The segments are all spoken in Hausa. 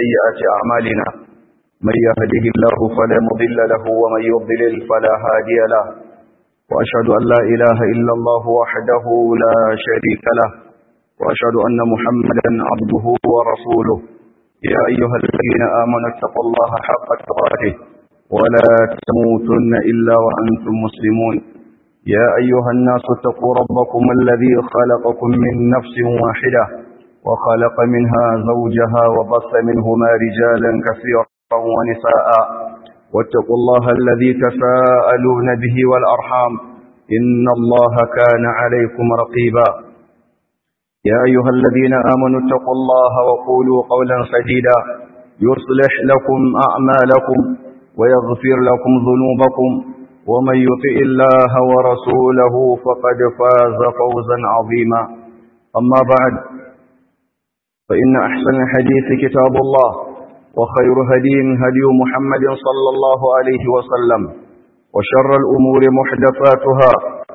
سيئات أعمالنا من يهده الله فلا مضل له ومن يضلل فلا هادي له وأشهد أن لا إله إلا الله وحده لا شريك له وأشهد أن محمدا عبده ورسوله يا أيها الذين آمنوا اتقوا الله حق تقاته ولا تموتن إلا وأنتم مسلمون يا أيها الناس اتقوا ربكم الذي خلقكم من نفس واحدة وخلق منها زوجها وبث منهما رجالا كثيرا ونساء واتقوا الله الذي تساءلون به والأرحام إن الله كان عليكم رقيبا يا أيها الذين آمنوا اتقوا الله وقولوا قولا سديدا يصلح لكم أعمالكم ويغفر لكم ذنوبكم ومن يطئ الله ورسوله فقد فاز فوزا عظيما أما بعد فإن أحسن الحديث كتاب الله وخير هدي هدي محمد صلى الله عليه وسلم وشر الأمور محدثاتها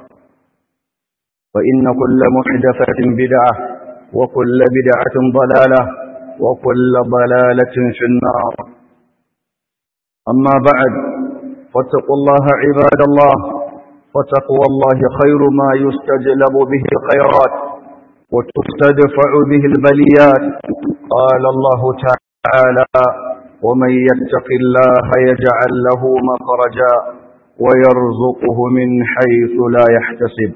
فإن كل محدثة بدعة وكل بدعة ضلالة وكل ضلالة في النار أما بعد فاتقوا الله عباد الله فتقوى الله خير ما يستجلب به الخيرات وتستدفع به البليات قال الله تعالى ومن يتق الله يجعل له مخرجا ويرزقه من حيث لا يحتسب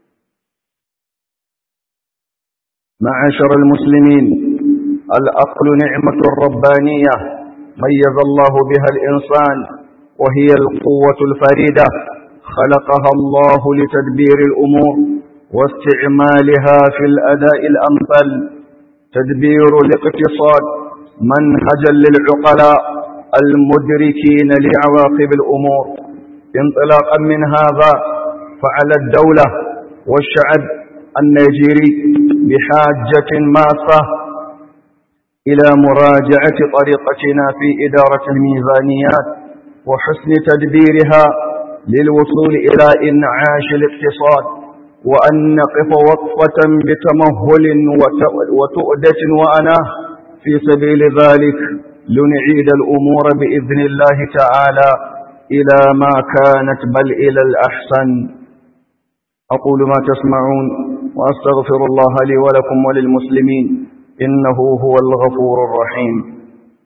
معاشر المسلمين الأقل نعمة ربانية ميز الله بها الإنسان وهي القوة الفريدة خلقها الله لتدبير الأمور واستعمالها في الأداء الأمثل تدبير الاقتصاد منهجا للعقلاء المدركين لعواقب الأمور انطلاقا من هذا فعلى الدولة والشعب النيجيري بحاجة ماسة إلى مراجعة طريقتنا في إدارة الميزانيات وحسن تدبيرها للوصول إلى إنعاش الاقتصاد وأن نقف وقفة بتمهل وتؤدة وأناه في سبيل ذلك لنعيد الأمور بإذن الله تعالى إلى ما كانت بل إلى الأحسن أقول ما تسمعون وأستغفر الله لي ولكم وللمسلمين إنه هو الغفور الرحيم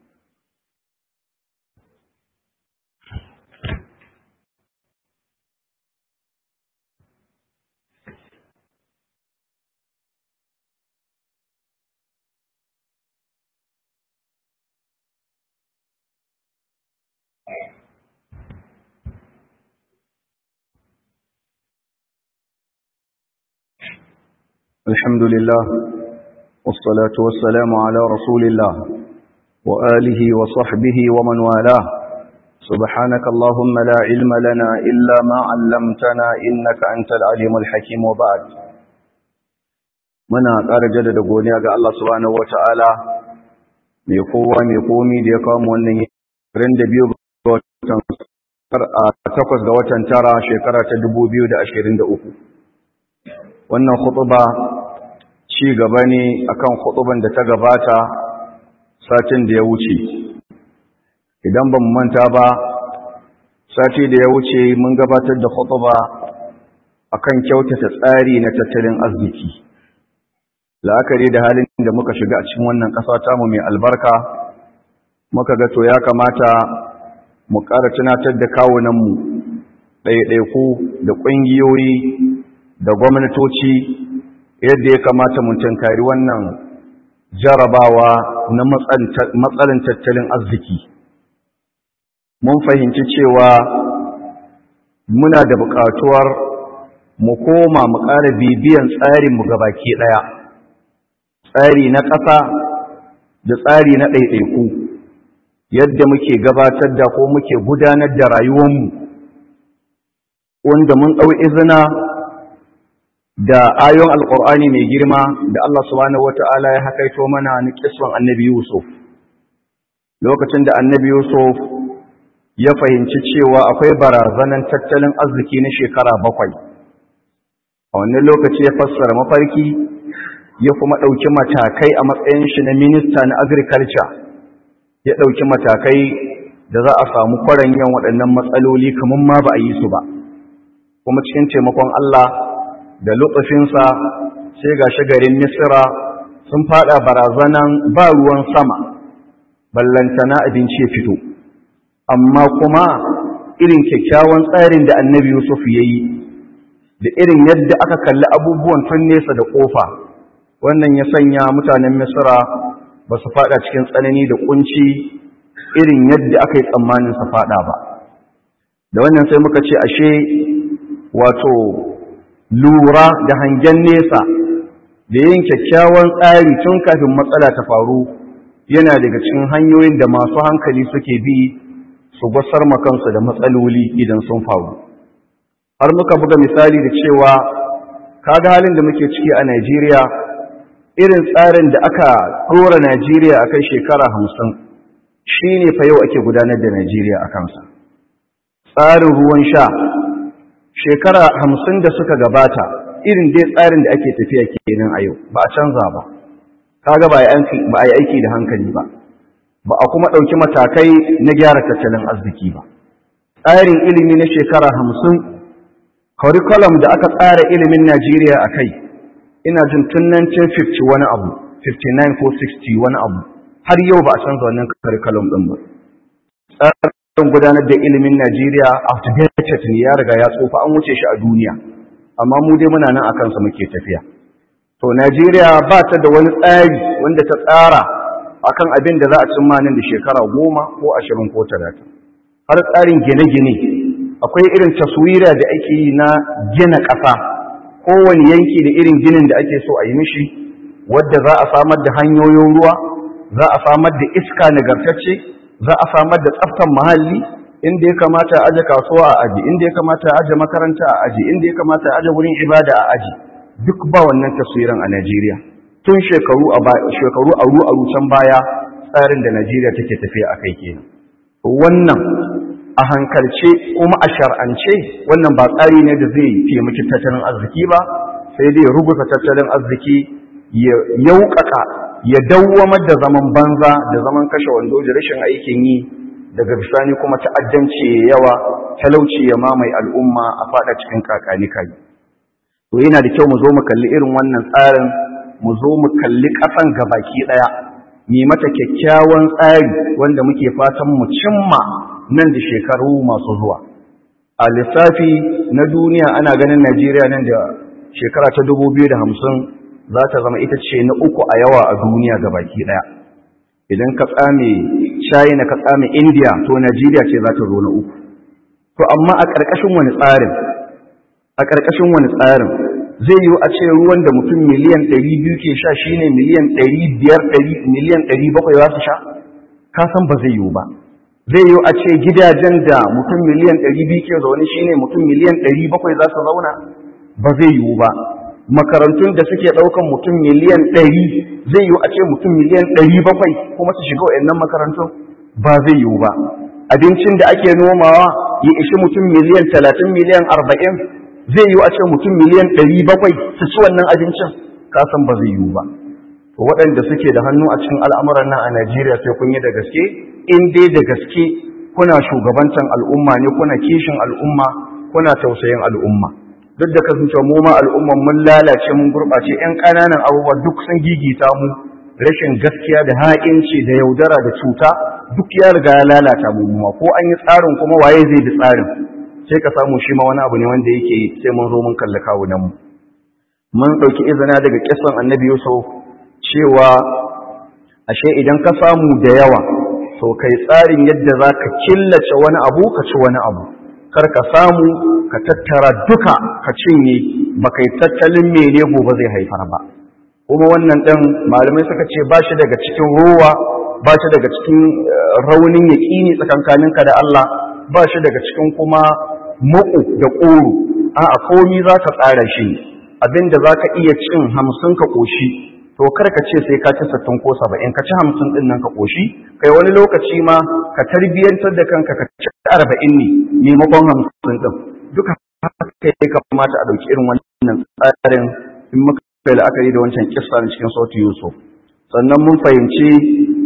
الحمد لله والصلاة والسلام على رسول الله وآله وصحبه ومن والاه سبحانك اللهم لا علم لنا إلا ما علمتنا إنك أنت العليم الحكيم وبعد muna ƙara jaddada godiya ga Allah subhanahu wata'ala mai kowa mai komi da ya kawo mu wannan ran da biyu ga watan a takwas ga watan tara shekara ta 2023 wannan khutuba ci gaba ne akan khutuban da ta gabata satin da ya wuce idan ban manta ba sati da ya wuce mun gabatar da khutuba akan kyautata tsari na tattalin arziki la'akari da halin da muka shiga a cikin wannan ƙasa tamu mai albarka muka ga to ya kamata mu ƙara tunatar da kawunanmu ɗaiɗaiku da ƙungiyoyi da gwamnatoci yadda ya kamata mun tankari wannan jarabawa na matsalin tattalin arziki mun fahimci cewa muna da buƙatuwar mu koma mu ƙara bibiyan tsarinmu gabaki ɗaya tsari na ƙasa da tsari na ɗaiɗaiku yadda muke gabatar da ko muke gudanar da rayuwarmu wanda mun ɗau izina da ayon alƙur'ani mai girma da Allah subhanahu wata'ala ya hakaito mana ni kiswan annabi Yusuf lokacin da annabi Yusuf ya fahimci cewa akwai barazanan tattalin arziki na shekara bakwai a wannan lokaci ya fassara mafarki ya kuma ɗauki matakai a matsayin shi na minista na agriculture ya ɗauki matakai da za a samu kwaranyan waɗannan matsaloli kamar ma ba a yi su ba kuma cikin taimakon Allah da lutsufinsa sai ga garin Misira sun fada barazanan ba ruwan sama ballantana abinci ya fito amma kuma irin kyakkyawan tsarin da annabi Yusuf ya yi da irin yadda aka kalli abubuwan tun nesa da ƙofa wannan ya sanya mutanen Misira ba su fada cikin tsanani da kunci irin yadda aka yi tsammanin su fada ba da wannan sai muka ce ashe wato lura da hangen nesa da yin kyakkyawan tsari tun kafin matsala ta faru yana daga cikin hanyoyin da masu hankali suke bi su gwasar makansu da matsaloli idan sun faru har muka buga misali da cewa kaga halin da muke ciki a Najeriya irin tsarin da aka ɗora Najeriya akan shekara hamsin shi ne fa yau ake gudanar da Najeriya a kansa tsarin ruwan sha shekara hamsin da suka gabata irin dai tsarin da ake tafiya kenan a yau ba a canza ba kaga ba a yi aiki da hankali ba ba a kuma ɗauki matakai na gyara tattalin arziki ba tsarin ilimi na shekara hamsin curriculum da aka tsara ilimin najeriya a kai ina jin tun 1950 wani abu 59 ko 60 wani abu har yau ba a canza wannan curriculum ɗin ba tsarin gudanar da ilimin najeriya outdated ne ya riga ya tsofa an wuce shi a duniya amma mu dai muna nan a kansa muke tafiya to najeriya ba ta da wani tsari wanda ta tsara akan abin da za a cimma nan da shekara goma ko ashirin ko talatin har tsarin gine-gine akwai irin taswira da ake yi na gina ƙasa kowane yanki da irin ginin da ake so a yi mishi wadda za a samar da hanyoyin ruwa za a samar da iska nagartacce za a samar da tsaftar muhalli inda ya kamata a aje kasuwa a aji inda ya kamata a aje makaranta a aji inda ya kamata a aje wurin ibada a aji duk ba wannan taswiran a Najeriya tun shekaru a shekaru aru aru can baya tsarin da Najeriya take tafiya akai kenan wannan a hankalce kuma a shar'ance wannan ba tsari ne da zai taimaki tattalin arziki ba sai dai rubuta tattalin arziki ya yaukaka ya dawwamar da zaman banza da zaman kashe wando da rashin aikin yi daga bisani kuma ta'addanci ya yawa talauci ya mamaye al'umma a fada cikin kakani kai to yana da kyau mu zo mu kalli irin wannan tsarin mu zo mu kalli kasan gabaki daya mi mata kyakkyawan tsari wanda muke fatan mu cimma nan da shekaru masu zuwa a lissafi na duniya ana ganin Najeriya nan da shekara ta 2050 za ta zama ita ce na uku a yawa a duniya gabaki daya idan ka tsame China ka tsame India to Najeriya ce za ta zo na uku to amma a ƙarƙashin wani tsarin a ƙarƙashin wani tsarin zai yi a ce ruwan da mutum miliyan 200 ke sha shine miliyan 500 miliyan 700 za su sha ka san ba zai yiwu ba zai yi a ce gidajen da mutum miliyan 200 ke zaune shine mutum miliyan 700 za su zauna ba zai yiwu ba makarantun da suke ɗaukan mutum miliyan 100 zai yiwu a ce mutum miliyan 700 kuma su shiga wayannan makarantun ba zai yiwu ba abincin da ake nomawa ya ishi mutum miliyan 30 miliyan 40 zai yiwu a ce mutum miliyan 700 su ci wannan abincin kasan ba zai yiwu ba to waɗanda suke da hannu a cikin al'amuran nan a Najeriya sai kun yi da gaske in dai da gaske kuna shugabantan al'umma ne kuna kishin al'umma kuna tausayin al'umma duk da kasancewa mu ma al'umman mun lalace mun gurɓace ƴan ƙananan abubuwa duk sun gigita mu rashin gaskiya da ha'inci da yaudara da cuta duk ya riga ya lalata mu ma ko an yi tsarin kuma waye zai bi tsarin sai ka samu shi ma wani abu ne wanda yake sai mun zo mun kalli kawunan mu mun ɗauki izina daga kisan annabi Yusuf cewa ashe idan ka samu da yawa to kai tsarin yadda za ka killace wani abu ka ci wani abu kar ka samu ka tattara duka ka cinye ba kai tattalin mene gobe zai haifar ba kuma wannan ɗin malamai suka ce ba shi daga cikin ruwa ba shi daga cikin raunin yaƙini tsakankaninka da Allah ba shi daga cikin kuma muku da ƙoro a komi za ka tsara shi abinda za ka iya cin hamsin ka ƙoshi to kar ka ce sai ka ci sittin ko saba'in ka ci hamsin ɗin nan ka ƙoshi kai wani lokaci ma ka tarbiyyantar da kanka ka ci arba'in ne maimakon hamsin ɗin duka haka ya kamata a ɗauki irin wannan tsarin in muka kai la'akari da wancan kissa na cikin sauti yusuf sannan mun fahimci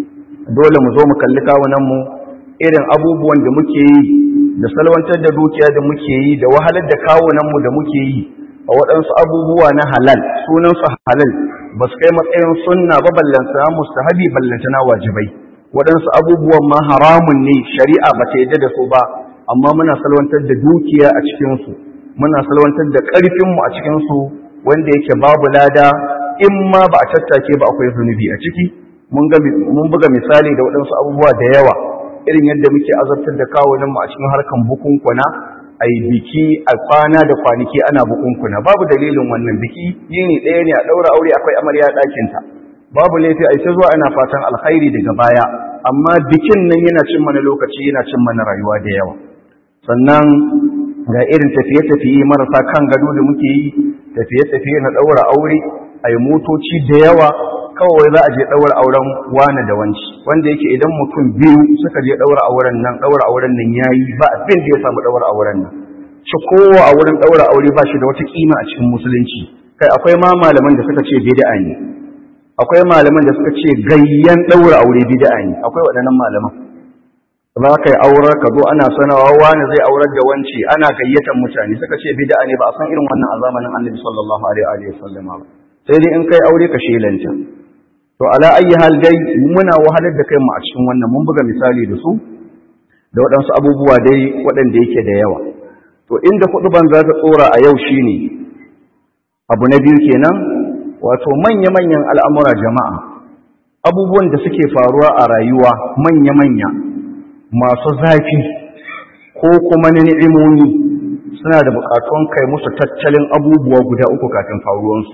dole mu zo mu kalli kawunanmu irin abubuwan da muke yi da salwantar da dukiya da muke yi da wahalar da kawunanmu da muke yi a waɗansu abubuwa na halal sunansu halal ba su kai matsayin sunna ba ballantana mustahabi ballantana wajibai waɗansu abubuwan ma haramun ne shari'a ba ta yadda da su ba amma muna salwantar da dukiya a cikinsu muna salwantar da ƙarfinmu a cikinsu wanda yake babu lada in ma ba a tattake ba akwai zunubi a ciki mun buga misali da waɗansu abubuwa da yawa irin yadda muke azabtar da kawuninmu a cikin harkan bukunkuna a yi biki a kwana da kwanaki ana bukunkuna babu dalilin wannan biki yini ɗaya ne a ɗaura aure akwai amarya ɗakinta babu laifi a ita zuwa ana fatan alkhairi daga baya amma bikin nan yana cin mana lokaci yana cin mana rayuwa da yawa sannan ga irin tafiye-tafiye marasa kan gado da muke yi tafiye-tafiye na ɗaura aure a yi motoci da yawa kawai za a je ɗaura auren wane da wanci wanda yake idan mutum biyu suka je ɗaura auren nan ɗaura auren nan ya yi ba abin da ya samu ɗaura auren nan shi kowa a wurin ɗaura aure ba shi da wata kima a cikin musulunci kai akwai ma malaman da suka ce bid'a ne akwai malaman da suka ce gayyan ɗaura aure bid'a ne akwai waɗannan malaman za ka yi aurar ka zo ana sanawa wani zai aurar da wance ana gayyatar mutane suka ce bid'a ne ba a san irin wannan a zamanin annabi sallallahu alaihi wa sallam ba sai dai in kai aure ka shelanta to ala ayi hal dai muna wahalar da kai mu a cikin wannan mun buga misali da su da waɗansu abubuwa dai waɗanda yake da yawa to inda ban za ta tsora a yau shine abu na biyu kenan wato manya-manyan al'amura jama'a abubuwan da suke faruwa a rayuwa manya-manya masu zafi ko kuma na ni'imomi suna da bukatun kai musu tattalin abubuwa guda uku kafin faruwansu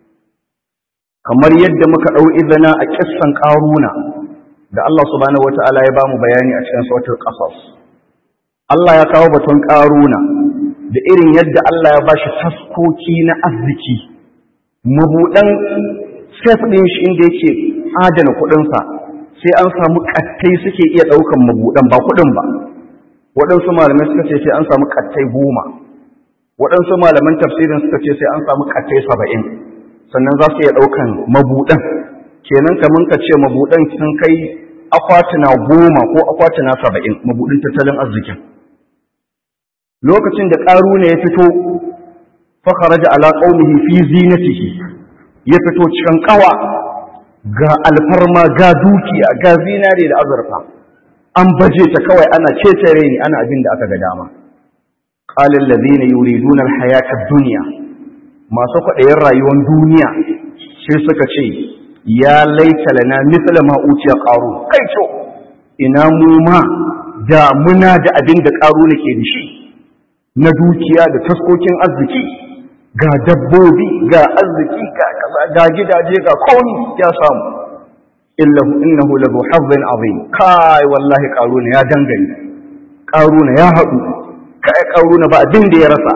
kamar yadda muka ɗau izina a kissan ƙaruna da Allah subhanahu wata'ala ya bamu bayani a cikin sautar ƙasas Allah ya kawo batun ƙaruna da irin yadda Allah ya bashi taskoki na arziki mabuɗan sef ɗin shi inda yake adana kuɗinsa sai an samu ƙattai suke iya ɗaukan mabuɗan ba kuɗin ba waɗansu malamai suka ce sai an samu ƙattai goma waɗansu malaman tafsirin suka ce sai an samu ƙattai saba'in sannan za su iya ɗaukan mabuɗan kenan kamar ka ce mabuɗan sun kai akwatuna goma ko akwatuna saba'in mabuɗin tattalin arzikin lokacin da ƙaru ne ya fito fakaraja ala qaumihi fi zinatihi ya fito cikin ƙawa ga alfarma ga dukiya ga zinare da azurfa an baje ta kawai ana cecere ni ana abin da aka ga dama qala alladhina yuriduna alhayata ad-dunya masu kwaɗayin rayuwar duniya sai suka ce ya laita lana mithla ma utiya qaru kai to ina mu ma da muna da abin da qaru nake da shi na dukiya da taskokin arziki ga dabbobi ga arziki ga kaza ga gidaje ga komi ya samu illahu innahu lahu hazzin azim kai wallahi qaruna ya dangane qaruna ya haɗu kai qaruna ba abin da ya rasa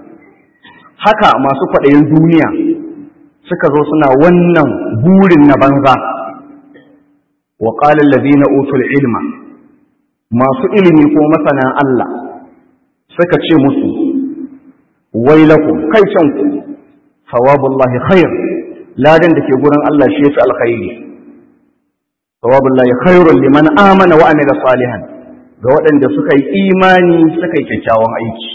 haka masu kwaɗayin duniya suka zo suna wannan burin na banza wa qala alladhina utul ilma masu ilimi ko masana Allah suka ce musu wailakum kai canku sawabullahi khair ladan da ke gurin Allah shi yafi alkhairi sawabullahi khairun liman amana wa amila salihan ga waɗanda suka yi imani suka yi kyakkyawan aiki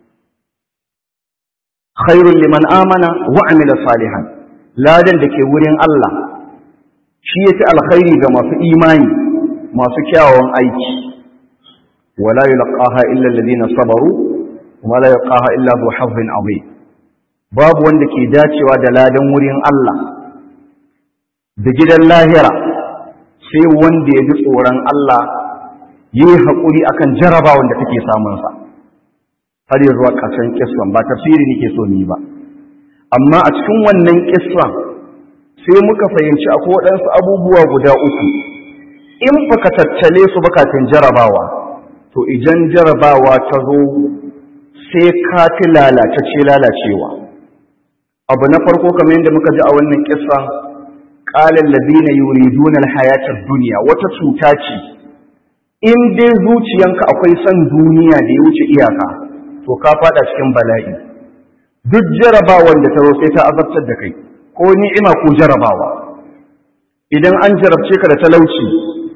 khairun liman amana wa amila salihan ladan da ke wurin Allah shi yafi alkhairi ga masu imani masu kyawawan aiki wala yulqaha illa alladhina sabaru wa la yulqaha illa dhu hazzin azim babu wanda ke dacewa da ladan wurin Allah da gidan lahira sai wanda ya ji tsoron Allah yi haƙuri akan jarabawan da take samunsa har yi zuwa ƙarshen kisran ba tafsiri nake so ni ba amma a cikin wannan kisran sai muka fahimci akwai waɗansu abubuwa guda uku in baka tattale su kafin jarabawa to idan jarabawa ta zo sai ka fi lalace lalacewa abu na farko kamar yadda muka ji a wannan kissa qala allazina yuriduna alhayata ad-dunya wata cuta ce in dai zuciyanka akwai son duniya da ya wuce iyaka to ka fada cikin bala'i duk jarabawan da ta zo sai ta azabtar da kai ko ni'ima ko jarabawa idan an jarabce ka da talauci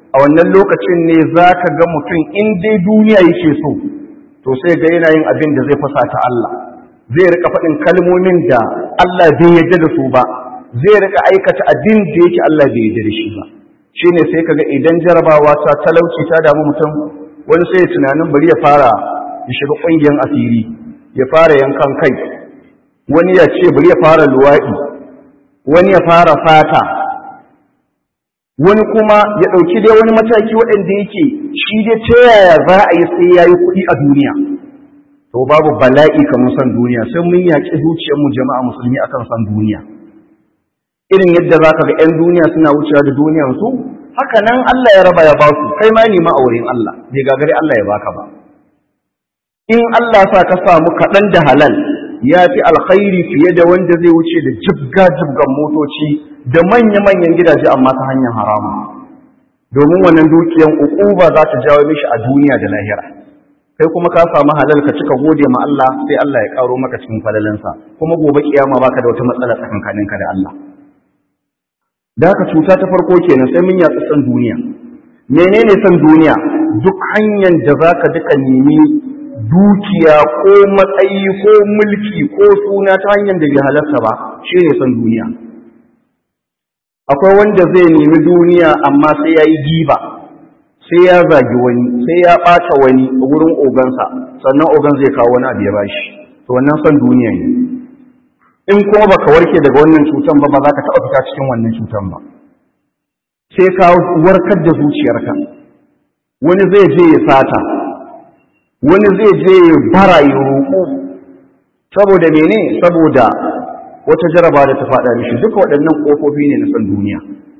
a wannan lokacin ne za ka ga mutum in dai duniya yake so to sai ga yana yin abin da zai fasa ta Allah zai rika faɗin kalmomin da Allah bai yarda da su ba zai rika aikata abin da yake Allah bai yarda da shi ba shine sai kaga idan jarabawa ta talauci ta damu mutum wani sai ya tunanin bari ya fara ya shiga ƙungiyar asiri ya fara yankan kai wani ya ce bari ya fara luwaɗi wani ya fara fata wani kuma ya ɗauki dai wani mataki waɗanda yake shi dai ta yaya za a yi sai ya yi kuɗi a duniya to babu bala'i kamar san duniya sai mun yaƙi zuciyarmu jama'a musulmi akan san duniya irin yadda za ka ga 'yan duniya suna wucewa da duniyansu haka nan Allah ya raba ya ba su kai ma nema a wurin Allah bai gagari Allah ya baka ba in Allah sa ka samu kaɗan da halal ya fi alkhairi fiye da wanda zai wuce da jibga-jibgan motoci da manya-manyan gidaje amma ta hanyar haramu domin wannan dukiyan ukuba za ta jawo mishi a duniya da lahira kai kuma ka samu halal ka cika gode ma Allah sai Allah ya karo maka cikin falalansa kuma gobe kiyama baka da wata matsala tsakankaninka da Allah da haka cuta ta farko kenan sai mun yatsa san duniya menene san duniya duk hanyar da zaka duka nemi dukiya ko matsayi ko mulki ko suna ta hanyar da bai halarta ba shi ne son duniya akwai wanda zai nemi duniya amma sai ya yi giba sai ya zagi wani sai ya ɓata wani a wurin ogansa sannan ogan zai kawo wani abu ya bashi to wannan son duniya ne in kuma baka warke daga wannan cutan ba ba za ka taɓa fita cikin wannan cutan ba sai ka warkar da zuciyarka wani zai je ya sata wani zai je ya bara ya roƙo saboda mene saboda wata jaraba da ta faɗa mishi duka waɗannan ƙofofi ne na san duniya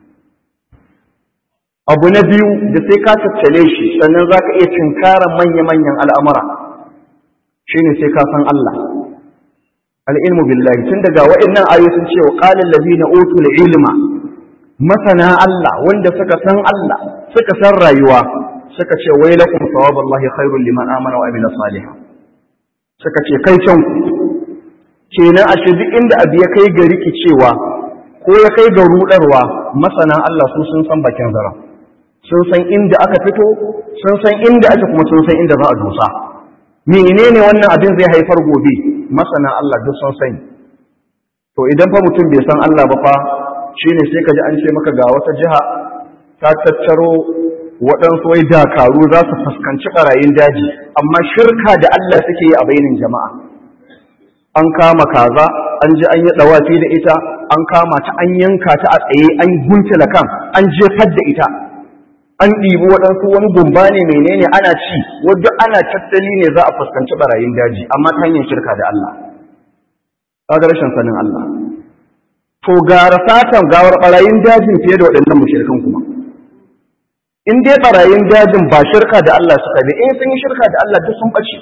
abu na biyu da sai ka tattale shi sannan za ka iya cinkarar manya-manyan al'amura shi ne sai ka san Allah al'ilmu billahi tun daga waɗannan ayo sun ce wa ƙalin labi na otul ilma masana Allah wanda suka san Allah suka san rayuwa suka ce wai lakum sawaballahi khairul liman amana wa amila salihan suka ce kai can kenan ashe duk inda abu ya kai ga rikicewa ko ya kai ga rudarwa masana Allah su sun san bakin zara sun san inda aka fito sun san inda ake kuma sun san inda za a dosa menene wannan abin zai haifar gobe masana Allah duk sun sani to idan fa mutum bai san Allah ba fa shine sai ka ji an ce maka ga wata jiha ta tattaro waɗansu wai dakaru za su fuskanci ɓarayin daji amma shirka da Allah suke yi a bainin jama'a an kama kaza an ji an yi ɗawafi da ita an kama ta an yanka ta a tsaye an guntula kan an jefar da ita an ɗibi waɗansu wani gumba ne menene ana ci wadda ana tattali ne za a fuskanci ɓarayin daji amma ta hanyar shirka da Allah kaga rashin sanin Allah to gara satan gawar ɓarayin dajin fiye da waɗannan mushrikan kuma in dai barayin dajin ba shirka da Allah suka bi in sun yi shirka da Allah duk sun ɓace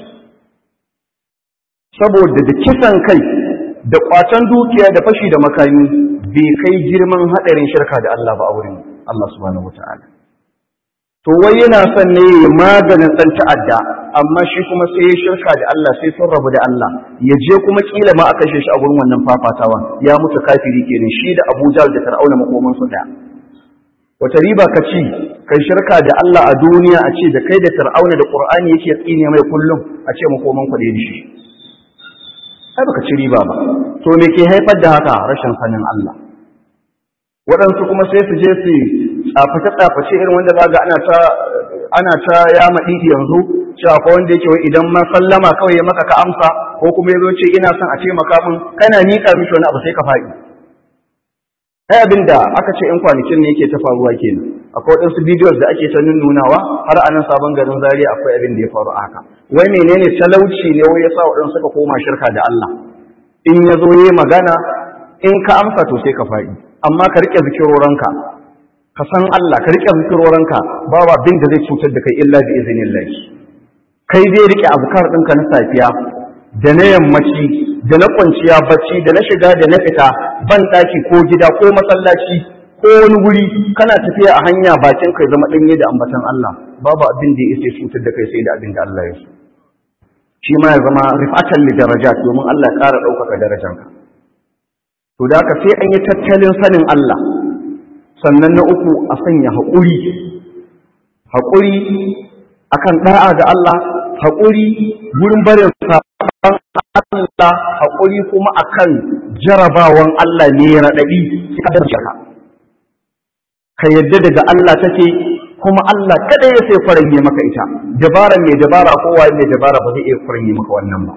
saboda da kisan kai da kwacen dukiya da fashi da makami bai kai girman haɗarin shirka da Allah ba a wurin Allah subhanahu wata'ala to wai yana son ne ya maganin ɗan ta'adda amma shi kuma sai ya shirka da Allah sai sun rabu da Allah ya je kuma kila ma a kashe shi a gurin wannan fafatawa ya mutu kafiri kenan shi da Abu Jahl da Fir'auna makoman su daya wata riba ka ci kai shirka da Allah a duniya a ce da kai da Fir'auna da Qur'ani yake tsine mai kullum a ce makoman ku da shi ai baka ci riba ba to me ke haifar da haka rashin sanin Allah waɗansu kuma sai su je su tsaface tsaface irin wanda zaga ana ta ana ta ya maɗiɗi yanzu cewa ko wanda yake idan ma sallama kawai ya maka ka amsa ko kuma ya zo ce ina son a taimaka min kana miƙa mishi wani abu sai ka faɗi ai abin da aka ce in kwanakin ne yake ta faruwa kenan akwai waɗansu bidiyos da ake ta nunawa har a nan sabon garin zaria akwai abin da ya faru haka wai menene talauci ne wai yasa waɗansu suka koma shirka da Allah in ya zo yi magana in ka amsa to sai ka faɗi amma ka riƙe zikiroranka ka san Allah ka riƙe zikiroranka babu abin da zai cutar da kai illa bi iznillah kai zai riƙe abukar ɗinka na safiya da na yammaci da na kwanciya bacci da na shiga da na fita ban ɗaki ko gida ko masallaci ko wani wuri kana tafiya a hanya bakin kai zama ɗanye da ambatan Allah babu abin da ya cutar da kai sai da abin da Allah ya so shi ma ya zama rifatan li darajat domin Allah ya ƙara ɗaukaka darajanka to da haka sai an yi tattalin sanin Allah sannan na uku a sanya haƙuri haƙuri akan da'a ga Allah haƙuri gurin barin sabon Allah haƙuri kuma akan jarabawan Allah ne ya raɗaɗi ka da ka yadda daga Allah take kuma Allah kada ya sai faranye maka ita dabara mai dabara kowa mai dabara ba zai iya faranye maka wannan ba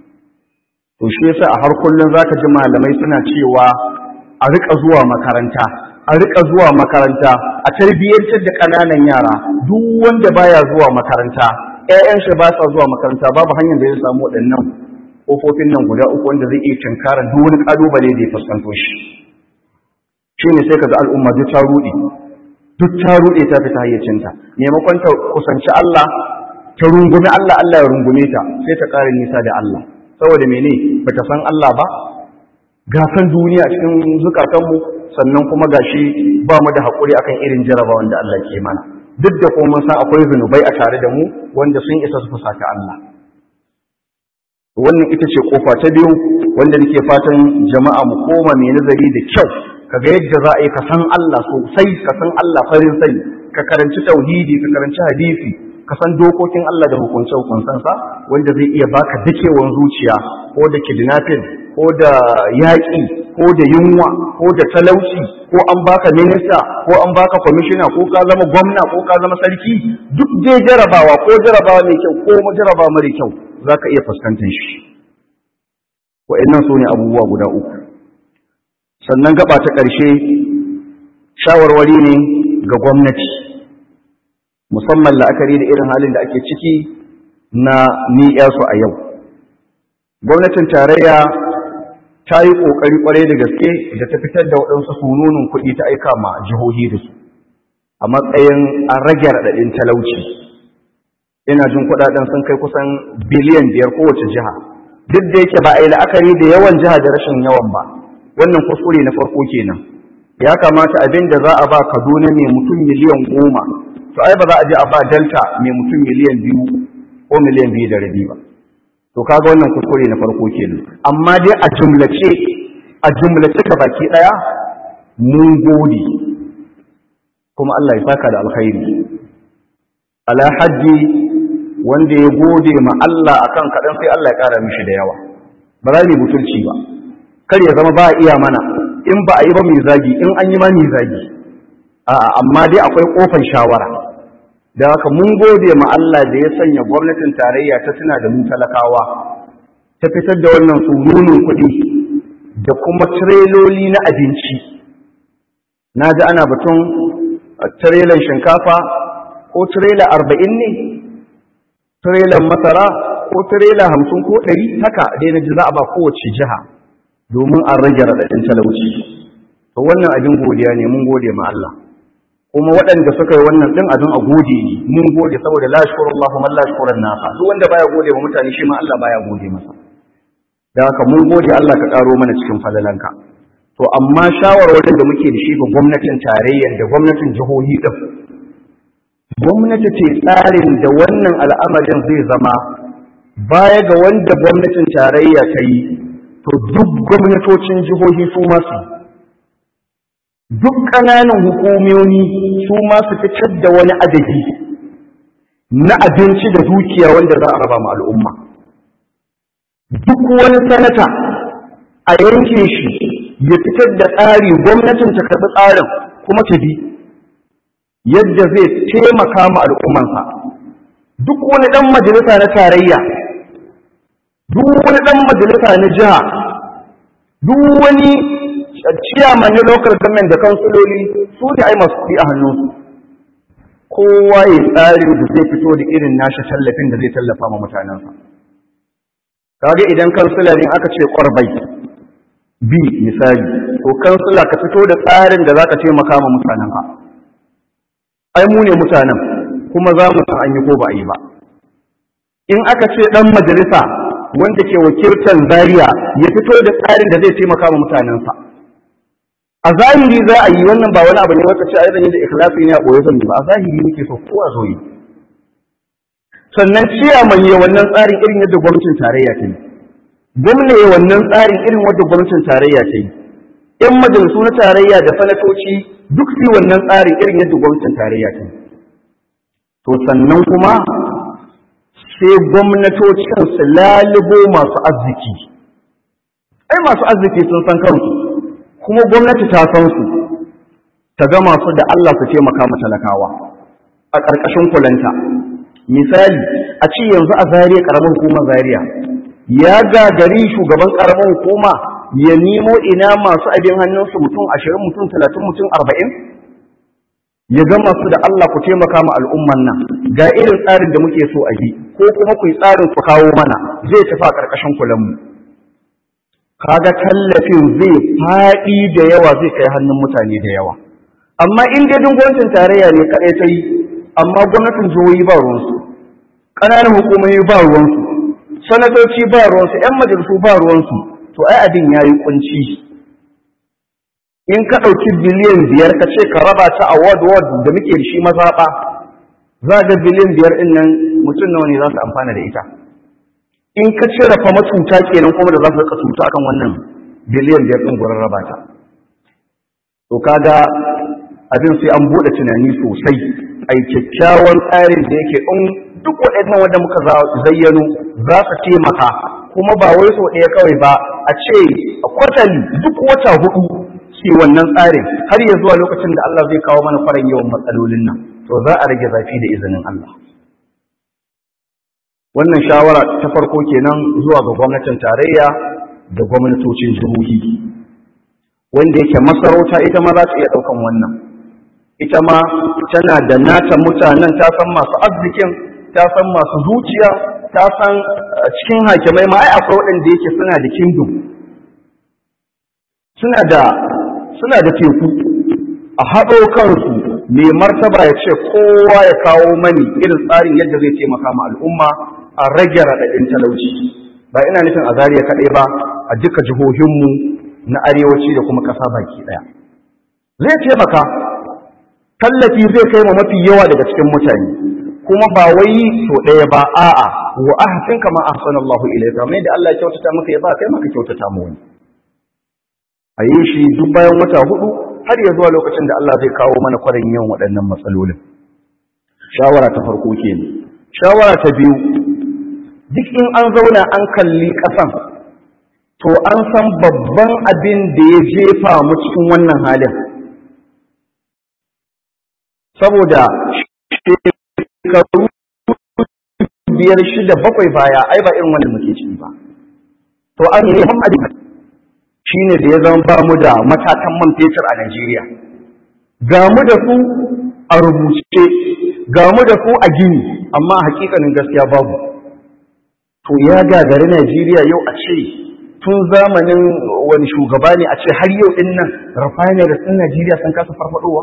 to shi yasa a har kullun zaka ji malamai suna cewa a rika zuwa makaranta a rika zuwa makaranta a tarbiyyantar da ƙananan yara duk wanda baya zuwa makaranta ƴaƴan shi ba sa zuwa makaranta babu hanyar da zai samu waɗannan kofofin nan guda uku wanda zai iya tunkarar duk wani ƙalubale da ya fuskanto shi shine sai kaga al'umma duk ta ruɗe duk ta ruɗe ta fita hayyacinta maimakon ta kusanci Allah ta rungumi Allah Allah ya rungume ta sai ta ƙara nisa da Allah saboda mene bata san Allah ba gasan duniya cikin zukatanmu sannan kuma gashi ba mu da haƙuri akan irin jarabawan da Allah ke mana duk da kuma mun san akwai zunubai a tare da mu wanda sun isa su fusata Allah wannan ita ce kofa ta biyu wanda nake fatan jama'a mu koma mai nazari da kyau kaga yadda za a yi ka san Allah sosai ka san Allah farin sani ka karanci tauhidi ka karanci hadisi ka san dokokin Allah da hukunce hukunsansa wanda zai iya baka dakewan zuciya ko da kidnapping ko da yaƙi ko da yunwa ko da talauci ko an baka minista ko an baka kwamishina ko ka zama gwamna ko ka zama sarki duk dai jarabawa ko jarabawa mai kyau ko jarabawa mara kyau za ka iya fuskantar shi wa'annan su ne abubuwa guda uku sannan gaba ta ƙarshe shawarwari ne ga gwamnati musamman la'akari da irin halin da ake ciki na su a yau gwamnatin tarayya ta yi ƙoƙari ƙwarai da gaske da ta fitar da waɗansu sununin kuɗi ta aika ma jihohi da su a matsayin an rage raɗaɗin talauci ina jin kuɗaɗen sun kai kusan biliyan biyar kowace jiha duk da yake ba a yi la'akari da yawan jiha da rashin yawan ba wannan kuskure na farko kenan ya kamata abin da za a ba kaduna mai mutum miliyan goma to ai ba za a je a ba delta mai mutum miliyan biyu ko miliyan biyu da rabi ba to kaga wannan kuskure na farko kenan amma dai a jumlace a jumlace ka baki daya mun gode kuma Allah ya saka da alkhairi ala hajji wanda ya gode ma Allah akan kadan sai Allah ya kara mishi da yawa ba za mu butulci ba kar ya zama ba a iya mana in ba a yi ba mai zagi in an yi ma mai zagi a'a amma dai akwai kofar shawara da haka mun gode ma Allah da ya sanya gwamnatin tarayya ta tuna da mu talakawa ta fitar da wannan sununin kuɗi da kuma tireloli na abinci na ji ana batun tirelan shinkafa ko tirela arba'in ne tirelan masara ko tirela hamsin ko ɗari haka dai na ji za a ba kowace jiha domin an rage raɗaɗin talauci to wannan abin godiya ne mun gode ma Allah kuma waɗanda suka yi wannan ɗin abin a gode ne mun gode saboda la shukuru Allah kuma la shukuru nasa duk wanda baya gode wa mutane shi ma Allah baya gode masa da haka mun gode Allah ka karo mana cikin falalanka to amma shawarwarin da muke da shi ga gwamnatin tarayyar da gwamnatin jihohi din gwamnati ce tsarin da wannan al'amarin zai zama baya ga wanda gwamnatin tarayya ta yi to duk gwamnatocin jihohi su masu duk ƙananan hukumomi su ma su fitar da wani adadi na abinci da dukiya wanda za a raba ma al'umma duk wani sanata a yankin shi ya fitar da tsari gwamnatin ta karɓi tsarin kuma ta bi yadda zai taimaka ma al'ummansa duk wani ɗan majalisa na tarayya duk wani ɗan majalisa na jiha duk wani ciyaman na local government da kansuloli su ne ai masu kuɗi a hannunsu kowa ya tsarin da zai fito da irin nashi tallafin da zai tallafa ma mutanensa kaga idan kansula ne aka ce kwarbai bi misali to kansula ka fito da tsarin da zaka taimaka ma mutanenka ai mu ne mutanen kuma za mu san an yi ko ba a yi ba in aka ce dan majalisa wanda ke wakiltar zaria ya fito da tsarin da zai taimaka ma mutanensa a zahiri za a yi wannan ba wani abu ne wata ce a yi da ikhlasi ne a ɓoye zan ba a zahiri muke so kowa zo yi sannan ciyaman ya wannan tsarin irin yadda gwamnatin tarayya ta yi gwamna ya wannan tsarin irin wadda gwamnatin tarayya ta yi yan majalisu na tarayya da sanatoci duk su wannan tsarin irin yadda gwamnatin tarayya ta yi to sannan kuma sai gwamnatocin su lalubo masu arziki ai masu arziki sun san kansu kuma gwamnati ta san su ta gama su da Allah su taimaka ma talakawa a ƙarƙashin kulanta misali a ce yanzu a zariya ƙaramin hukumar zariya ya gagari shugaban ƙaramin hukuma ya nemo ina masu abin hannunsu mutum ashirin mutum talatin mutum arba'in ya gama su da Allah ku taimaka ma al'umman nan ga irin tsarin da muke so a yi ko kuma ku yi tsarin ku kawo mana zai tafi a ƙarƙashin kulanmu kaga tallafin zai faɗi da yawa zai kai hannun mutane da yawa amma in dai gwamnatin tarayya ne kaɗai ta yi amma gwamnatin jihohi ba ruwansu ƙananan hukumomi ba ruwansu sanatoci ba ruwansu 'yan majalisu ba ruwansu to ai abin ya yi kunci in ka ɗauki biliyan biyar ka ce ka raba ta a ward ward da muke da shi mazaɓa za ga biliyan biyar ɗin nan mutum nawa ne za su amfana da ita in ka cire fa matuta kenan kuma da za su rika cuta akan wannan biliyan biyar ɗin gurin raba ta to kaga abin sai an buɗe tunani sosai a yi kyakkyawan tsarin da yake in duk waɗannan wanda muka zayyano za su taimaka kuma ba wai sau ɗaya kawai ba a ce a kwatali duk wata hudu sai wannan tsarin har ya zuwa lokacin da Allah zai kawo mana farin yawan matsalolin nan to za a rage zafi da izinin Allah wannan shawara ta farko kenan zuwa ga gwamnatin tarayya da gwamnatocin jihohi wanda yake masarauta ita ma za ta iya ɗaukan wannan ita ma tana da nata mutanen ta san masu arzikin ta san masu zuciya ta san cikin hakimai ma ai akwai waɗanda yake suna da kingdom suna da suna da teku a haɗo kansu mai martaba ya ce kowa ya kawo mani irin tsarin yadda zai taimaka ma al'umma a rage raɗaɗin talauci ba ina nufin a zariya kaɗai ba a duka jihohinmu na arewaci da kuma ƙasa baki ɗaya zai taimaka tallafi zai kai ma mafi yawa daga cikin mutane kuma ba wai so ɗaya ba a'a wa ahsin kama ahsanallahu ilayka mai da Allah ya kyautata maka ya ba kai maka kyautata mu wani a yi shi duk bayan wata hudu har ya zuwa lokacin da Allah zai kawo mana kwarin yawan waɗannan matsalolin shawara ta farko kenan shawara ta biyu duk in an zauna an kalli ƙasan to an san babban abin da ya jefa mu cikin wannan halin saboda shekaru biyar shida bakwai baya ai ba irin wanda muke ciki ba to an yi abin shine da ya zama ba mu da matatan man fetur a Najeriya ga mu da su a rubuce ga mu da su a gini amma hakikanin gaskiya babu to ya gagari Najeriya yau a ce tun zamanin wani shugaba ne a ce har yau din nan refineries din Najeriya sun kasa farfadowa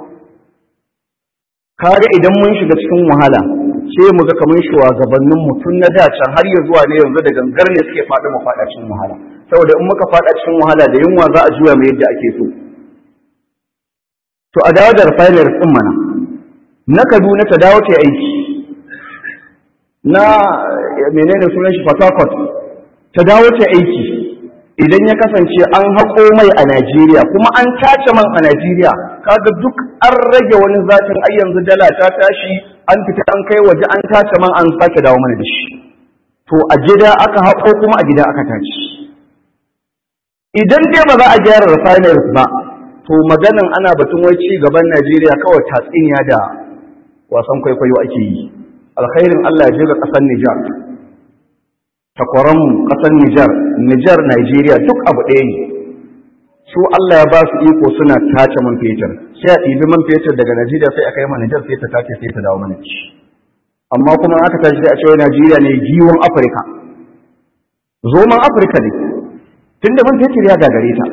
kaga idan mun shiga cikin wahala sai mu ga kamar shugabannin mu tun na da can har ya zuwa ne yanzu da gangar ne suke faɗi mu faɗa cikin wahala saboda in muka faɗa cikin wahala da yunwa za a juya mu yadda ake so to a dawo da refineries din mana na Kaduna ta dawo ta aiki na menene sunan shi Port Harcourt ta dawo ta aiki idan ya kasance an haƙo mai a Najeriya kuma an tace man a Najeriya kaga duk an rage wani zatin ai yanzu dala ta tashi an fita an kai waje an tace man an sake dawo mana da shi to a gida aka haƙo kuma a gida aka tace idan dai ba za a gyara refineries ba to maganan ana batun wai ci gaban Najeriya kawai tatsiniya da wasan kwaikwayo ake yi alkhairin Allah ya je ga ƙasar Nijar takwaran ƙasar Nijar Nijar Najeriya duk abu ɗaya ne su Allah ya ba su iko suna tace man fetur sai a ɗibi man fetur daga Najeriya sai a kai ma Nijar sai ta tace sai ta dawo mana ci amma kuma aka tashi sai a ce Najeriya ne giwon Afirka zoman Afirka ne tunda man fetur ya gagare ta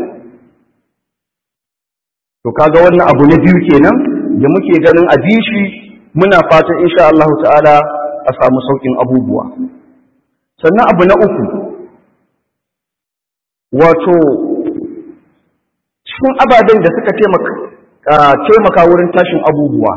to kaga wannan abu na biyu kenan da muke ganin a bishi muna fatan insha Allah ta'ala a samu saukin abubuwa sannan abu na uku wato cikin ababen da suka taimaka wurin tashin abubuwa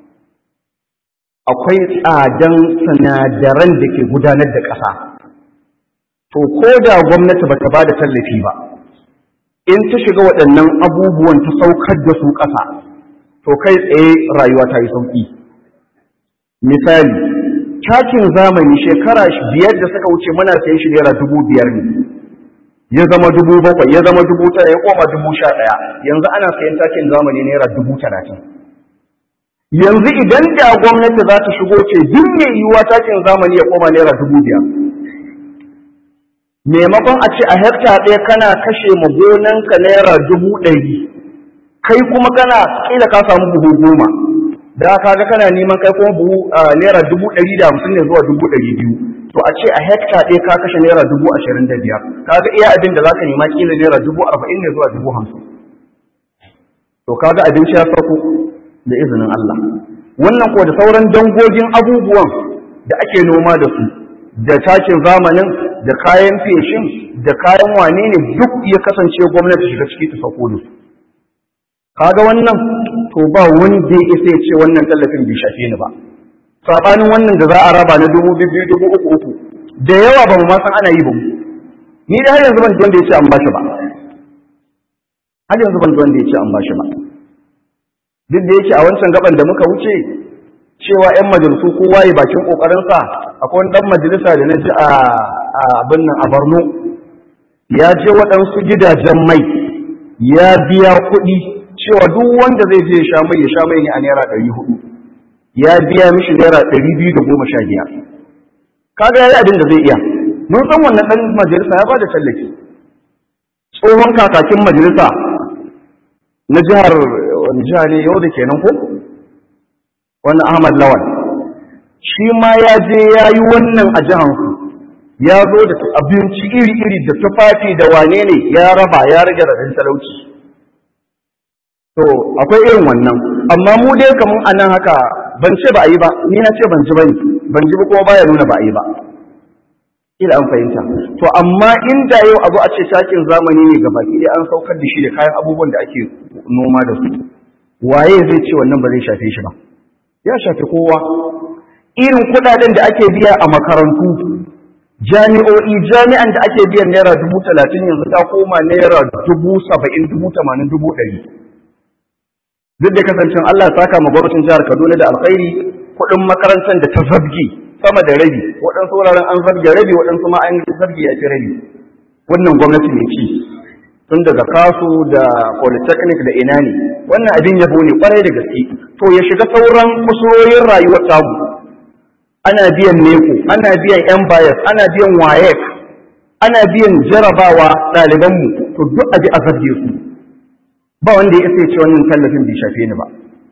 akwai tsadan sinadaran da ke gudanar da ƙasa to ko da gwamnati ba ta ba da tallafi ba in ta shiga waɗannan abubuwan ta saukar da su ƙasa to kai tsaye rayuwa ta yi sauƙi misali takin zamani shekara biyar da suka wuce muna sayan shi naira dubu biyar ne ya zama dubu bakwai ya zama dubu tara ya koma dubu sha ɗaya yanzu ana sayan takin zamani naira dubu talatin yanzu idan da gwamnati za ta shigo ce duk mai yiwuwa takin zamani ya koma naira dubu biyar maimakon a ce a hekta ɗaya kana kashe ma gonanka naira dubu ɗari kai kuma kana kila ka samu buhu goma da ka ga kana neman kai kuma buhu naira dubu ɗari da hamsin ne zuwa dubu ɗari biyu to a ce a hekta ɗaya ka kashe naira dubu ashirin da biyar ka ga iya abin da za ka nema kila naira dubu arba'in ne zuwa dubu hamsin to ka ga abinci ya sauko da izinin Allah wannan ko da sauran dangogin abubuwan da ake noma da su da takin zamanin da kayan feshin da kayan wane ne duk ya kasance gwamnati shiga ciki ta sauko da su kaga wannan to ba wanda ya isa ya ce wannan tallafin bai shafe ni ba sabanin wannan da za a raba na dubu biyu dubu uku uku da yawa ba mu ma san ana yi ba mu ni da har yanzu ban ji wanda ya ce an bashi ba har yanzu ban ji wanda ya ce an bashi ba duk da yake a wancan gaban da muka wuce cewa 'yan majalisu kowa ya bakin kokarinsa akwai wani dan majalisa da na ji a abin nan a Borno ya je waɗansu gidajen mai ya biya kuɗi cewa duk wanda zai je ya sha mai ya sha mai ne a naira ɗari hudu ya biya mishi naira ɗari biyu da goma sha biyar kaga ya yi abin da zai iya mun san wannan ɗan majalisa ya ba da tallafi tsohon kakakin majalisa na jihar wani jiha ne yau da kenan ko wannan ahmad lawal shi ma ya je ya yi wannan a jihansu ya zo da abinci iri-iri da tufafi da wane ne ya raba ya rage radin talauci to akwai irin wannan amma mu dai kamun a nan haka ban ce ba a yi ba ni na ce ban ji ba ban ji ba kuma baya nuna ba a yi ba ila an fahimta to amma inda yau abu a ce takin zamani ne gaba ɗaya an saukar da shi da kayan abubuwan da ake noma da su waye zai ce wannan ba zai shafe shi ba ya shafi kowa irin kudaden da ake biya a makarantu jami'o'i jami'an da ake biyan naira dubu talatin yanzu ta koma naira dubu saba'in dubu tamanin dubu ɗari duk da kasancin Allah ya saka ma gwamnatin jihar Kaduna da alkhairi kuɗin makarantar da ta zabge sama da rabi waɗansu wuraren an zabge rabi waɗansu ma an zabge a fi rabi wannan gwamnati ne ci tun daga kasu da polytechnic da ina ne wannan abin yabo ne kwarai da gaske to ya shiga sauran kusurorin rayuwar tamu ana biyan neko ana biyan yan bias ana biyan wayek ana biyan jarabawa ɗalibanmu to duk abi a zarge su ba wanda ya isa ce wannan tallafin bai shafe ni ba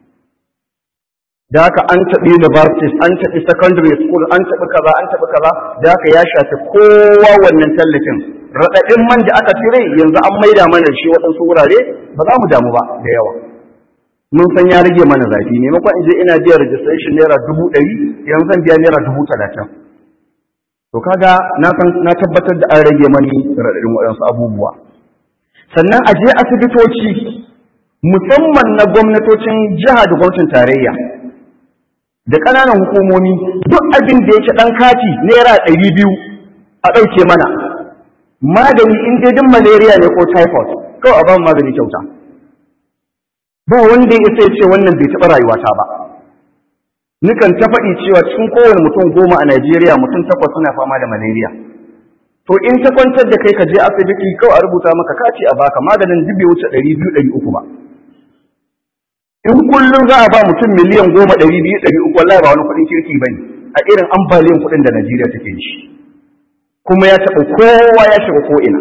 da haka an taɓi universities an taɓi secondary school an taɓi kaza an taɓi kaza da haka ya shafi kowa wannan tallafin raɗaɗin man da aka cire yanzu an maida mana shi waɗansu wurare ba za mu damu ba da yawa mun san ya rage mana zafi maimakon in je ina biyan registration naira dubu ɗari yanzu zan biya naira dubu talatin to kaga na san na tabbatar da an rage mani raɗaɗin waɗansu abubuwa sannan a je asibitoci musamman na gwamnatocin jiha da gwamnatin tarayya da ƙananan hukumomi duk abin da yake ɗan kati naira ɗari biyu a ɗauke mana magani in dai din malaria ne ko typhoid kawai a ba magani kyauta ba wanda ya sai ce wannan bai taɓa rayuwata ba nukan ta faɗi cewa cikin kowane mutum goma a Najeriya mutum takwas suna fama da malaria to in ta kwantar da kai ka je asibiti kawai a rubuta maka kati a baka maganin duk bai wuce ɗari biyu ɗari uku ba in kullum za a ba mutum miliyan goma ɗari biyu ɗari uku wallahi ba wani kuɗin kirki ba ne a irin ambaliyan kuɗin da Najeriya take shi kuma ya taɓa kowa ya shiga ko'ina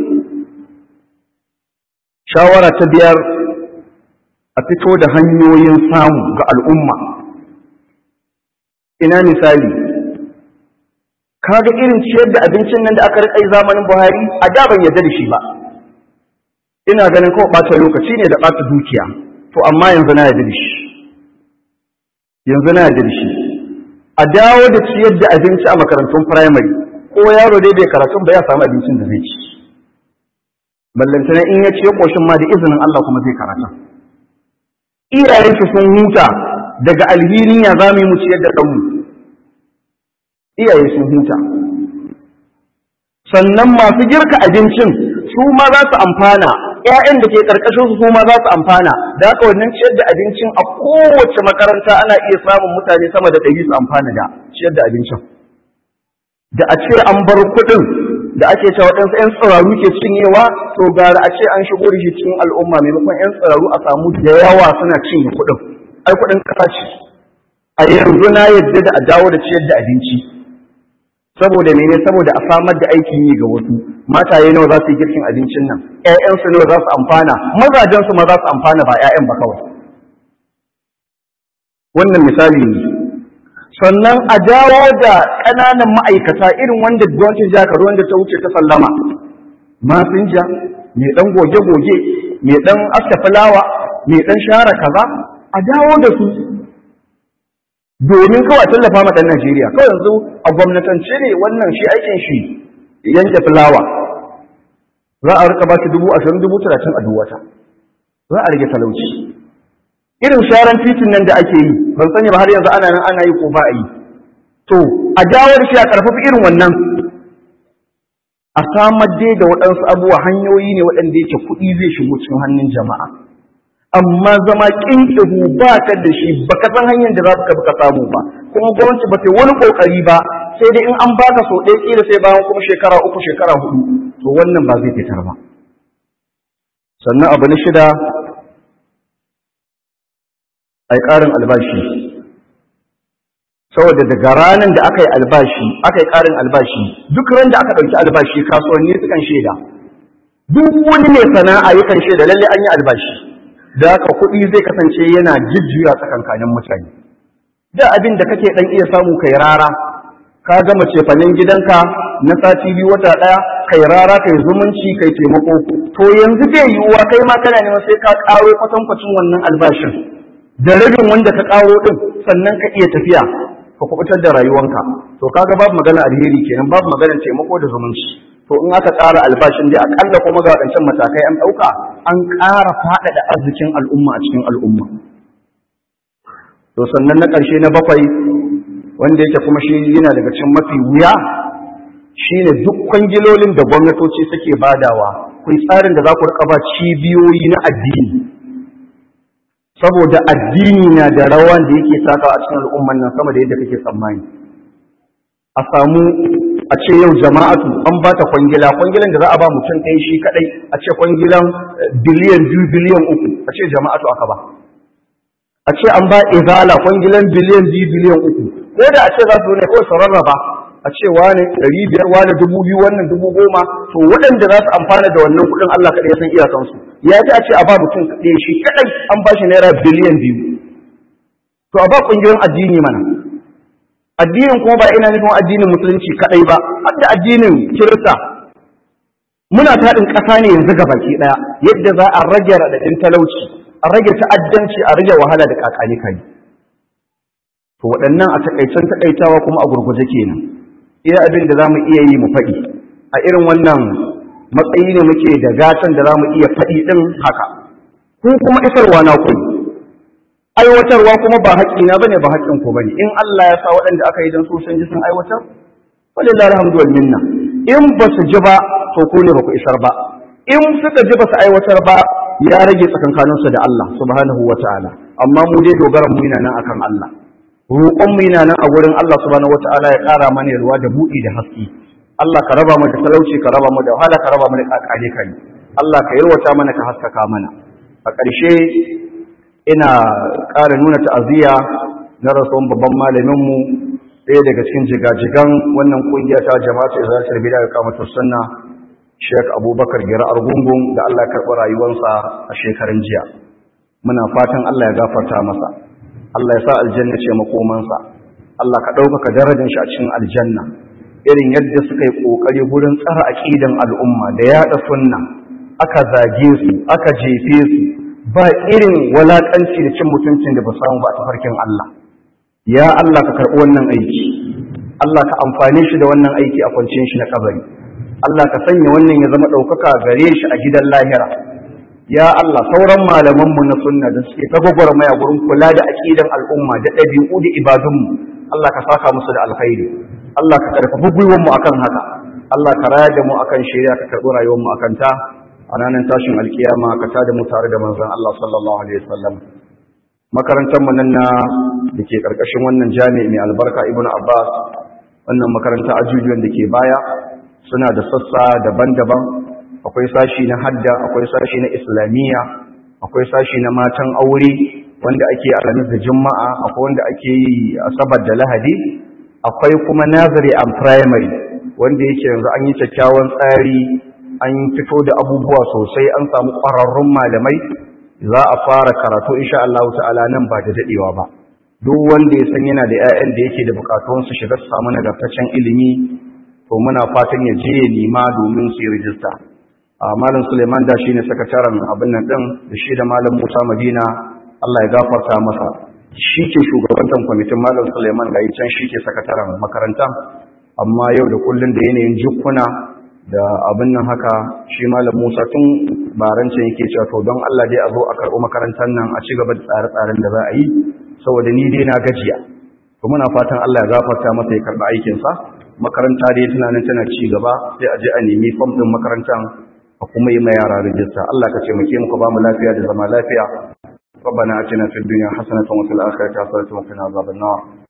shawara ta biyar a fito da hanyoyin samu ga al'umma ina misali kaga irin ciyar da abincin nan da aka rikai zamanin buhari a da ban yarda da shi ba ina ganin kawai ɓata lokaci ne da ɓata dukiya to amma yanzu na yarda da shi yanzu na yarda da shi a dawo da ciyar da abinci a makarantun firamare ko yaro dai bai karatun ba ya samu abincin da zai ci ballantana in ya ci ya koshin ma da izinin Allah kuma zai karata iyayen shi sun huta daga alhinin ya za mu yi mu ciyar da ɗanmu iyaye sun huta sannan masu girka abincin su ma za su amfana ƴaƴan da ke karkashin su ma za su amfana da haka wannan ciyar da abincin a kowace makaranta ana iya samun mutane sama da ɗari su amfana da ciyar da abincin da a ce an bar kuɗin da ake cewa waɗansu 'yan tsiraru ke cinyewa to gara a ce an shigo da shi cikin al'umma maimakon 'yan tsiraru a samu da yawa suna cinye kuɗin ai kuɗin ƙasa ce a yanzu na yadda da a dawo da ciyar da abinci saboda mene saboda a samar da aikin yi ga wasu mataye nawa za su yi girkin abincin nan ƴaƴansu nawa za su amfana mazajensu ma za su amfana ba ƴaƴan ba kawai wannan misali ne sannan a dawo da ƙananan ma'aikata irin wanda gwamnatin jihar Kaduna wanda ta wuce ta sallama masinja mai ɗan goge-goge mai ɗan aska fulawa mai ɗan share kaza a dawo da su domin kawai tallafa ma ɗan Najeriya kawai yanzu a gwamnatance ne wannan shi aikin shi yanke fulawa za a rika ba shi dubu ashirin dubu talatin a duwata za a rage talauci irin sharan titin nan da ake yi ban sani ba har yanzu ana nan ana yi ko ba a yi to a dawo da shi a ƙarfafa irin wannan a samar dai da waɗansu abubuwa hanyoyi ne waɗanda yake kuɗi zai shigo cikin hannun jama'a amma zama ƙinƙihu ba ka da shi ba ka san hanyar da za ka ka samu ba kuma gwamnati ba ta wani ƙoƙari ba sai dai in an baka sau ɗaya ƙila sai bayan kuma shekara uku shekara hudu to wannan ba zai fitar ba sannan abu na shida a yi ƙarin albashi saboda daga ranar da aka yi albashi aka yi ƙarin albashi duk ran da aka ɗauki albashi kasuwanni sukan shaida duk wani mai sana'a yakan shaida lalle an yi albashi da haka kuɗi zai kasance yana jujjuya tsakankanin mutane da abin da kake ɗan iya samu kai rara ka gama cefanen gidanka na sati biyu wata ɗaya kai rara kai zumunci kai taimako to yanzu bai yiwuwa kai ma kana neman sai ka ƙaro kwatankwacin wannan albashin da rabin wanda ka ƙaro ɗin sannan ka iya tafiya ka kubutar da rayuwanka to kaga babu magana alheri kenan babu magana taimako da zumunci to in aka ƙara albashin dai akalla kuma ga waɗancan matakai an ɗauka an ƙara faɗaɗa arzikin al'umma a cikin al'umma to sannan na ƙarshe na bakwai wanda yake kuma shi yana daga cikin mafi wuya shine duk kwangilolin da gwamnatoci suke badawa kun tsarin da za ku riƙa ba cibiyoyi na addini saboda addini na da rawa da yake taka a cikin al'umman nan sama da yadda kake tsammani a samu a ce yau jama'atu an ba ta kwangila kwangilan da za a ba mutum ɗaya shi kaɗai a ce kwangilan biliyan biyu biliyan uku a ce jama'atu aka ba a ce an ba izala kwangilan biliyan biyu biliyan uku ko da a ce za su ne kawai su rarraba a ce wane ɗari biyar wane dubu biyu wannan dubu goma to waɗanda za su amfana da wannan kuɗin Allah kaɗai ya san iyakansu ya ji a ce a ba mutum ɗaya shi kaɗai an ba shi naira biliyan biyu to a ba ƙungiyoyin addini mana addinin kuma ba ina nufin addinin musulunci kaɗai ba har da addinin kirista muna taɗin ƙasa ne yanzu ga baki ɗaya yadda za a rage raɗaɗin talauci a rage ta'addanci a rage wahala da kakani kai to waɗannan a takaicen takaitawa kuma a gurguje kenan iya abin da za mu iya yi mu faɗi a irin wannan matsayi ne muke da gatan da za mu iya faɗi ɗin haka ku kuma isarwa na ku aiwatarwa kuma ba haƙƙina bane ba haƙƙin ku bane in Allah ya sa waɗanda aka yi don su sun ji sun aiwatar walillahi alhamdu wal minna in ba su ji ba to ku ne ba ku isar ba in suka ji ba su aiwatar ba ya rage tsakankaninsu da Allah subhanahu wa ta'ala amma mu dai dogaran mu yana nan akan Allah roƙon mu yana nan a wurin Allah subhanahu wa ta'ala ya ƙara mana yalwa da buɗi da haske Allah ka raba mu da talauci ka raba mu da wahala ka raba mu da kakale kai Allah ka yarwata mana ka haskaka mana a ƙarshe ina ƙara nuna ta'aziyya na rasuwan babban malamin mu ɗaya daga cikin jigajigan wannan ƙungiya ta jama'atu izalatul bid'a ga kamatu sunna Sheikh Abubakar Gira Argungun da Allah ya karɓi rayuwarsa a shekarun jiya muna fatan Allah ya gafarta masa Allah ya sa aljanna ce makomansa Allah ka ɗaukaka darajar shi a cikin aljanna irin yadda suka yi ƙoƙari gurin tsara aƙidan al'umma da yaɗa sunna aka zage su aka jefe su ba irin walaƙanci da cin mutuncin da ba samu ba a tafarkin Allah ya Allah ka karɓi wannan aiki Allah ka amfane shi da wannan aiki a kwanciyar shi na kabari Allah ka sanya wannan ya zama ɗaukaka gare shi a gidan lahira ya Allah sauran malamanmu na sunna da suke ta gwagwarmaya gurin kula da aƙidan al'umma da ɗabi'u da ibadunmu Allah ka saka musu da alkhairi Allah ka karfafi gwiwanmu akan haka Allah ka raya da mu akan shari'a ka karɓi rayuwarmu akan ta a ranar tashin alkiyama ka tada mu tare da manzon Allah sallallahu alaihi wasallam makarantar mu nan na dake karkashin wannan jami'i mai albarka Ibn Abbas wannan makaranta ajujuwan da ke baya suna da sassa daban-daban akwai sashi na hadda akwai sashi na islamiyya akwai sashi na matan aure wanda ake alamis da juma'a akwai wanda ake yi asabar da lahadi akwai kuma nursery and primary wanda yake yanzu an yi kyakkyawan tsari an fito da abubuwa sosai an samu ƙwararrun malamai za a fara karatu insha Allah ta'ala nan ba da dadewa ba duk wanda ya san yana da 'ya'yan da yake da bukatun su shiga su samu nagartaccen ilimi to muna fatan ya je ya nima domin su yi rijista malam Suleiman da shine sakataren abin nan din da shi da malam Musa Madina Allah ya gafarta masa shi ke shugabantar kwamitin malam Suleiman ga can shi ke sakataren makaranta amma yau da kullun da yanayin jukkuna da abin nan haka shi malam Musa tun barancin yake cewa to don Allah dai a zo a karɓi makarantar nan a ci gaba da tsare-tsaren da za a yi saboda ni dai na gajiya to muna fatan Allah ya gafarta masa ya karɓi aikinsa makaranta dai tana nan tana ci gaba sai a je a nemi fam ɗin makarantar a kuma yi ma yara rijista Allah ka ce muke muku ba mu lafiya da zama lafiya ربنا اتنا في الدنيا حسنه وفي الاخره حسنه وقنا عذاب النار